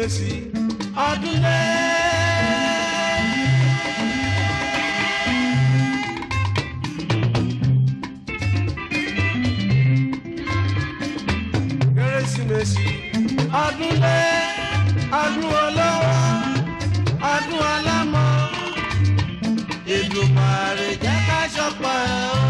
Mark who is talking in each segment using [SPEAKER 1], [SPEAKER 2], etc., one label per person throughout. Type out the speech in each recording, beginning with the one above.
[SPEAKER 1] kérésìmesì ọdún lé. kérésìmesì ọdún lé ọdún olówó ọdún ọlọ́mọ Èdùmàrè jẹ́ ká ṣọpọ̀ ẹ̀ o.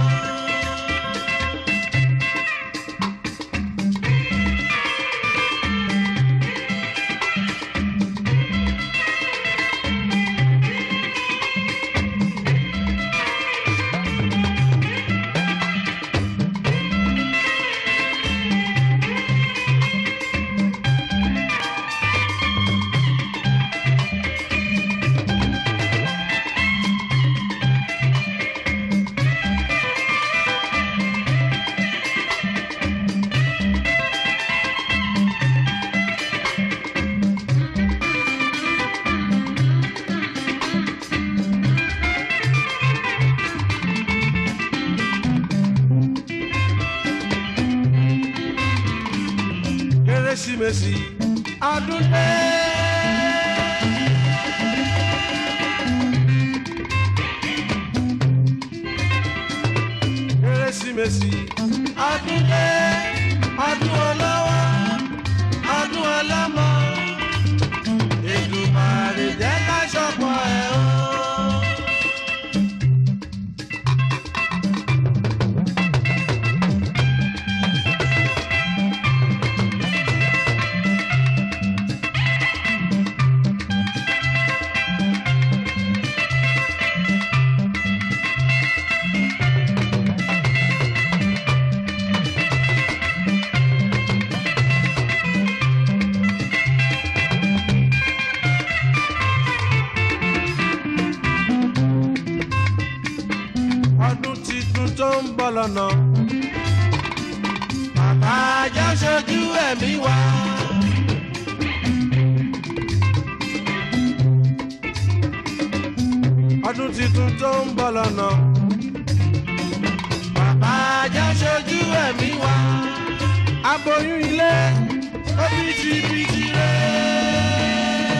[SPEAKER 1] kérésìmesì ọdún dé. kérésìmesì ọdún dé ọdún olówó ọdún ọlọ́mọ Èdùmàrè jẹ́ ká ṣọpọ̀ ẹ̀ o. ọdún titun tó ń bọ̀ lọ́nà. Bàbá ajá ṣojú ẹ̀mí wa. Ọdún titun tó ń bọ̀ lọ́nà. Bàbá ajá ṣojú ẹ̀mí wa. Aboyún ilé ó bìtìbìtì rẹ̀.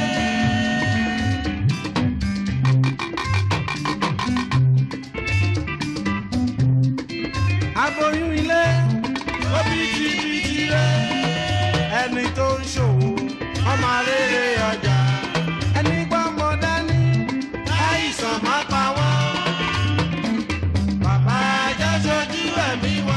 [SPEAKER 1] aboyún ilé obìtìbìtì rẹ ẹni tó ń ṣòwò ọmọ rere ọjà ẹni gbọ́mọ dání láìsàn má pa wọ́n bàbá ajá ṣojú ẹ̀mí wa.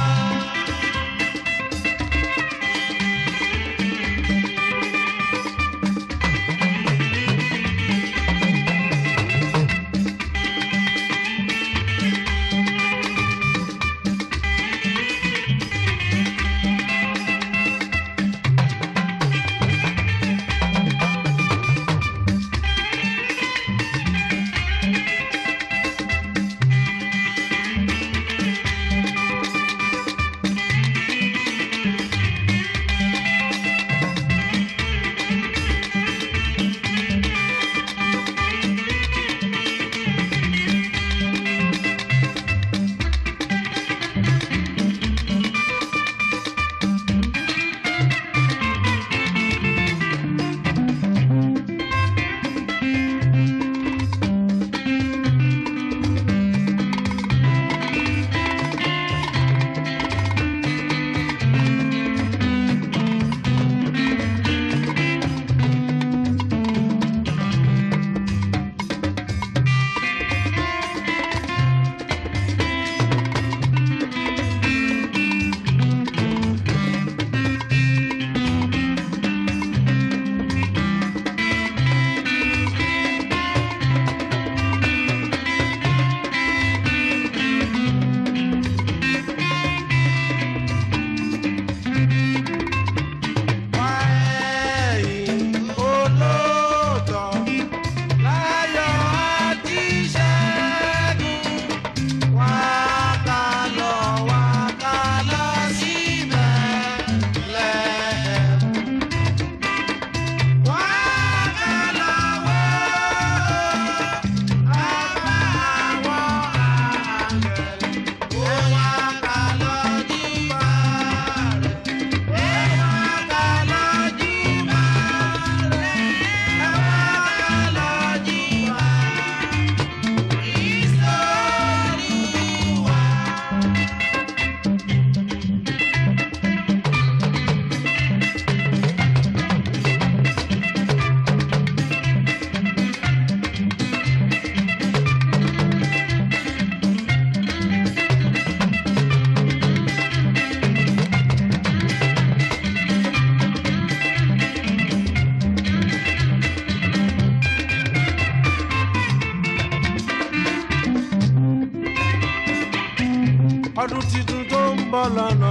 [SPEAKER 1] ọdún tuntun tó ń bọ̀ lọ́nà.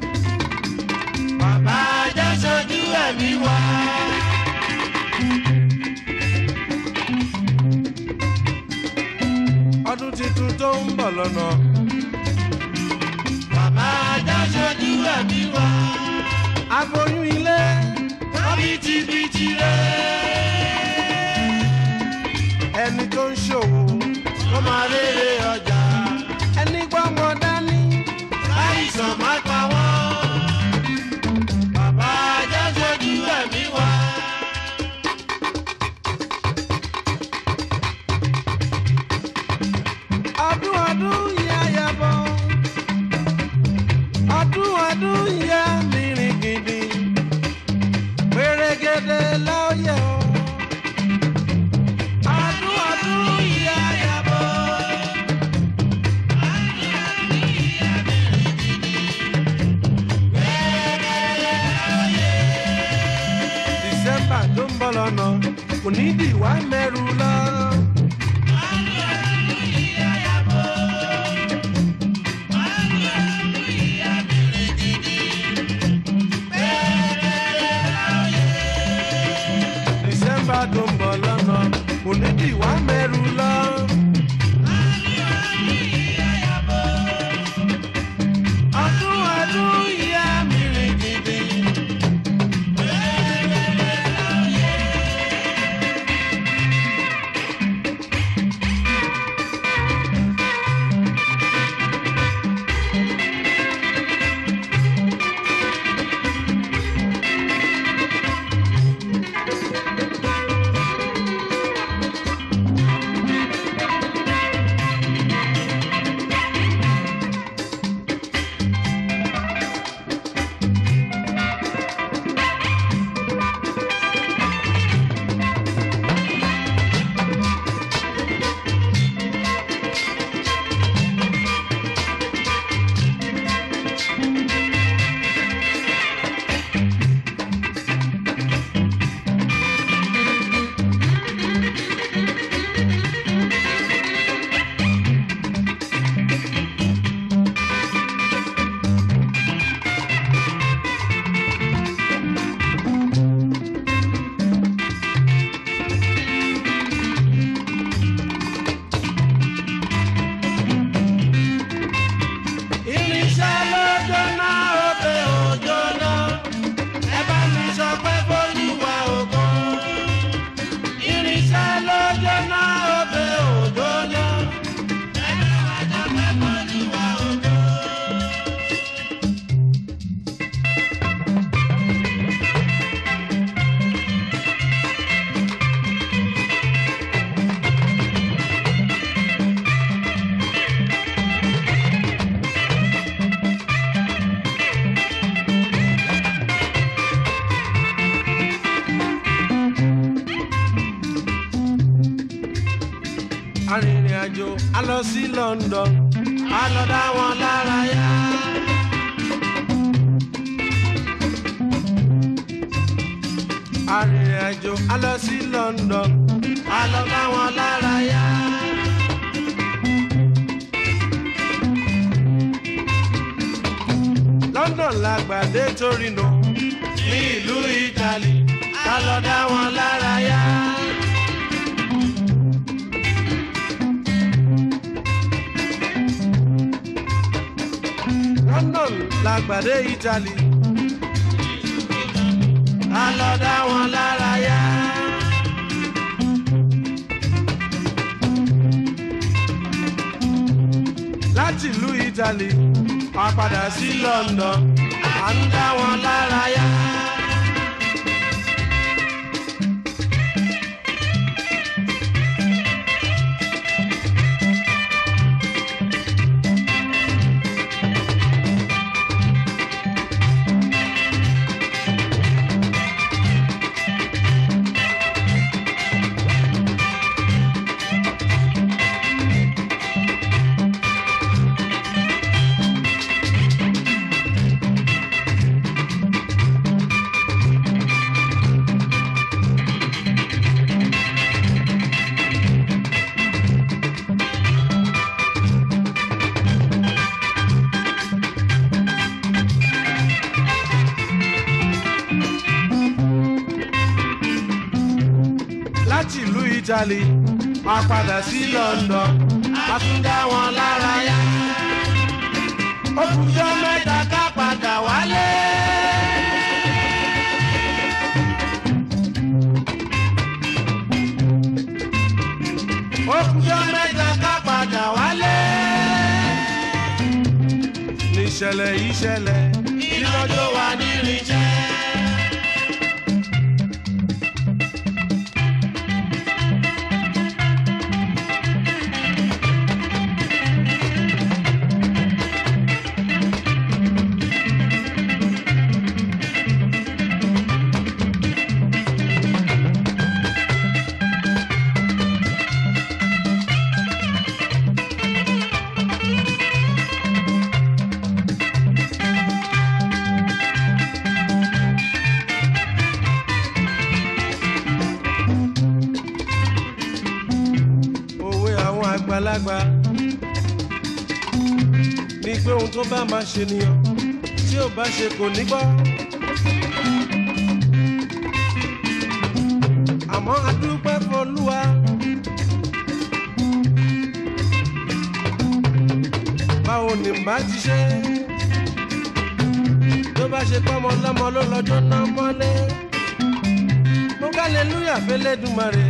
[SPEAKER 1] bàbá jẹ́ sojú ẹ̀mí wá. ọdún tuntun tó ń bọ̀ lọ́nà. bàbá jẹ́ sojú ẹ̀mí wá. aboyún ilé bítíbitì rẹ̀. ẹni tó ń ṣòwò ó máa rere ọjà. ẹni gbọ́mọ dání láìsàn má pa wọ́n. bàbá jẹ́ sojú ẹ̀mí wá. ọdún ọdún yá yabọ ọdún ọdún yá mìíràn gidi pèrègèdè lọ́yẹ̀ o. ọdún ọdún yá yabọ. December tó ń bọ̀ lọ́nà kò ní dìwà mẹ́rù lọ. December tó ń bọ̀ lọ́nà kò ní dìwà mẹ́rù lọ. ọdún ọdún ìyá mi rìn gidi. irinṣẹ́ ló jóná ọbẹ̀ ò jóná ẹ bá mi sọ pé bólúwa ògo. irinṣẹ́ ló jóná ọbẹ̀ ò jóná ẹ bá wa sọ pé bólúwa ògo. arìnrìn-àjò a lọ sí London a lọ dá wọn lára yá. arìnrìn-àjò a lọ sí London a lọ dá wọn lára yá. London la gbàdé Torino ní ìlú Italy a lọ dá wọn lára yá. London la gbàdé Italy. a lọ dá wọn lára yá. láti ìlú Italy a padà sí London à ń dá wọn lára yá. Italy wọ́n padà sí London a tún dá wọn lára yá. ó kùjọ́ mẹ́ta ká padà wálé. ó kùjọ́ mẹ́ta ká padà wálé. níṣẹ̀lẹ̀ yìí ṣẹlẹ̀ ìlọ́jọ́ wa ní irinṣẹ́. òwe àwọn àgbàlagbà ní pé ohun tó bá máa ṣe nìyàn tí ò bá ṣe kò ní gbọ́. àmọ́ adúpẹ́ fọlúwa. báwo ni bá ti ṣe tó bá ṣe pọ́nmọ lọ́mọ ló lọ́jọ́ náà mọ́lé mo ká lẹ́lúyà fẹ́lẹ́dùmarè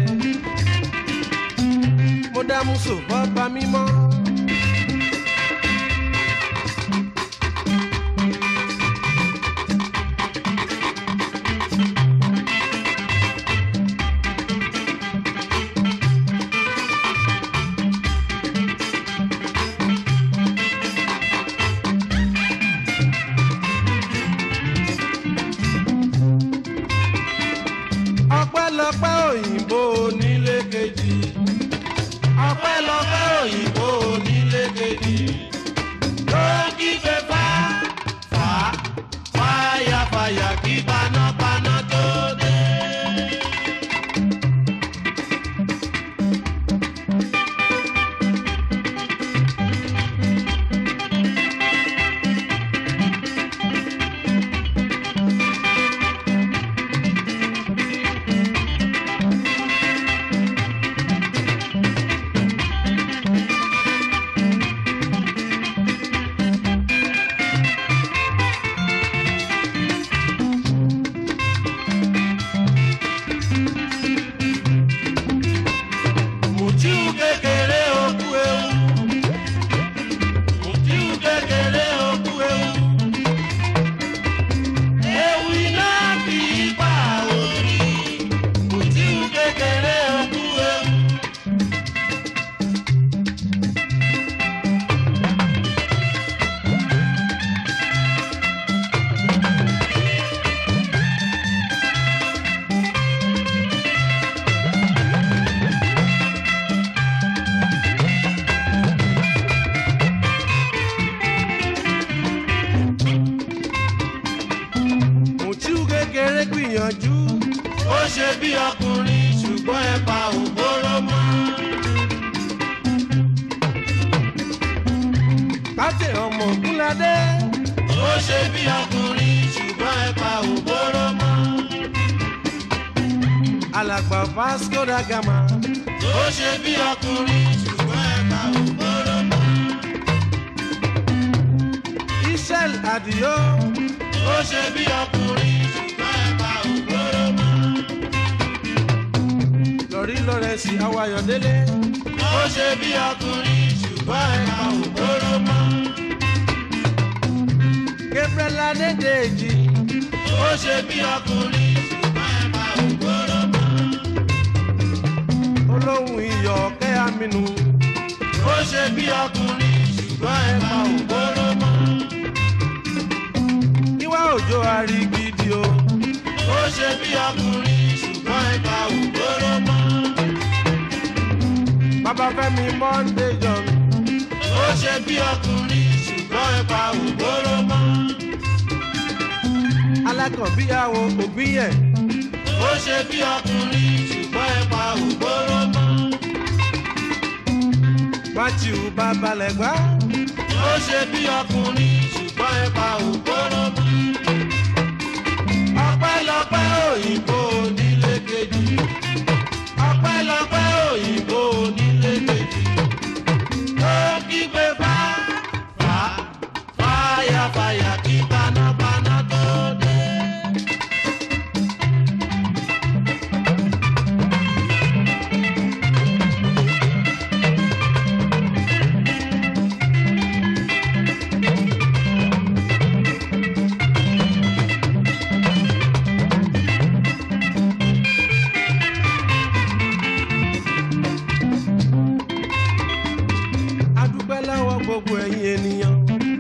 [SPEAKER 1] mo dá muso bọ́ba mímọ́. ọpẹ́lọpẹ́ òyìnbó onílé kejì ọpẹ́lọpẹ́ òyìnbó onílé kejì ló ń kígbe fá fá fáyàfáyà kí panápaná tó dé. Mùtíù kékeré okú ewu. Mùtíù kékeré okú ewu. Ewu iná kì í pa òrì. Mùtíù kékeré okú ewu. Mùtíù kékeré gbìyànjú. Ó ṣe bí ọkùnrin ṣùgbọ́n ẹ̀pà ò bóró mọ́. Káṣí ọmọ Ògúnládé. Ó ṣe bí ọkùnrin ṣùgbọ́n ẹ̀pà ò bóró mọ́. Alàgbà Vasco da Gama. Ó ṣe bí ọkùnrin ṣùgbọ́n ẹ̀pà ò bóró mọ́. Ishel Adio. Ó ṣe bí ọkùnrin ṣùgbọ́n ẹ̀pà ò bóró mọ́. Lórí Lọ́rẹ́sì Awayọ̀délé. Ó ṣe bí ọkùnrin ṣùgbọ́n ẹ̀pà ò bóró mọ́. Gabriel Adédèjì. Ó ṣe bí ọkùnrin ṣùgbọ́n ẹ̀pà ò bóró mọ́. Olóhùn iyọ̀ kẹ́ Aminu. Ó ṣe bí ọkùnrin ṣùgbọ́n ẹ̀pà ò bóró mọ́. Ìwà òjò àrígidì o. Ó ṣe bí ọkùnrin ṣùgbọ́n ẹ̀pà ò bóró mọ́. Bàbá Fẹ́mi Monday John. Ó ṣe bí ọkùnrin ṣùgbọ́n ẹ̀pà ò bóró mọ́. Alákànbíyàwó ògbíyẹ̀. Ó ṣe bí ọkùnrin ṣùgbọ́n ẹ̀pà ò bóró mọ́. Matthew Babalẹ̀gbá. Ó ṣe bí ọkùnrin ṣùgbọ́n ẹ̀pà ò bóró mọ́. Ọpẹ́lọpẹ́ òyìnbó onílé kejì. Ọpẹ́lọpẹ́ ẹ̀yin ènìyàn.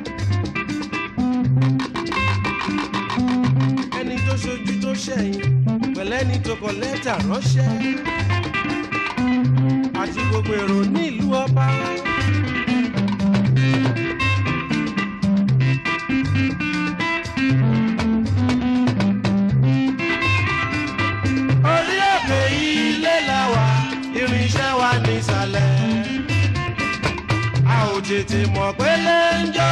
[SPEAKER 1] ẹni tó ṣojú tó ṣẹ̀yìn pẹ̀lẹ́ni tó kọ lẹ́tà ránṣẹ́ àti gbogbo èrò nílùú ọba. orí òkè ilé la wà irinṣẹ́ wa nísàlẹ̀ a ò tètè mọ̀ pé lè ń jọ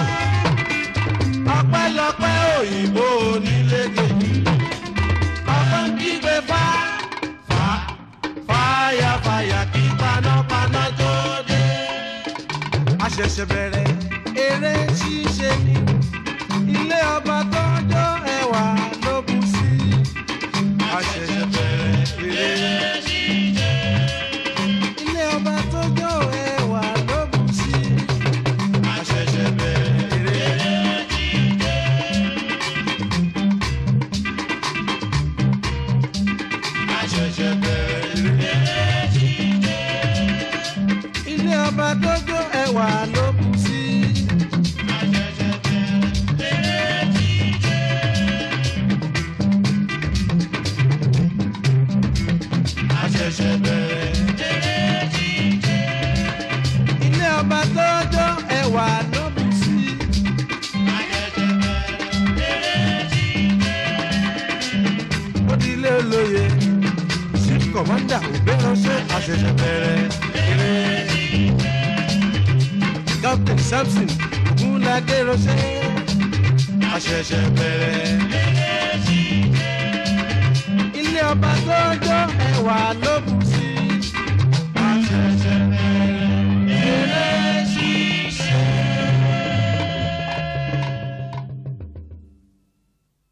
[SPEAKER 1] ọpẹ́lọpẹ́ òyìnbó onílé kejì ọkọ ń kígbe fá fá fáyà fáyà kí panápaná tó dé. a ṣẹ̀ṣẹ̀ bẹ̀rẹ̀ eré ṣíṣe ní ilé ọba tọ́jọ́ ẹwà ló bú sí. a ṣẹ̀ṣẹ̀ bẹ̀rẹ̀ eré ṣíṣe. ilé ọba tọ́jọ́ ẹwà ló bú sí. a ṣẹ̀ṣẹ̀ bẹ̀rẹ̀ eré àṣẹ̀ṣẹ̀ bẹ̀rẹ̀ ilé ọba dójó ẹwà ló kù sí. àṣẹ̀ṣẹ̀ bẹ̀rẹ̀ ilé ọba dójó ẹwà ló kù sí. ó di ilé olóye chief commander ògbéránṣẹ́ àṣẹ̀ṣẹ̀ bẹ̀rẹ̀ eré. captain samson ogunlade ránṣẹ́ àṣẹ̀ṣẹ̀ bẹ̀rẹ̀. ilé ọba tó jọ ẹwà ló bù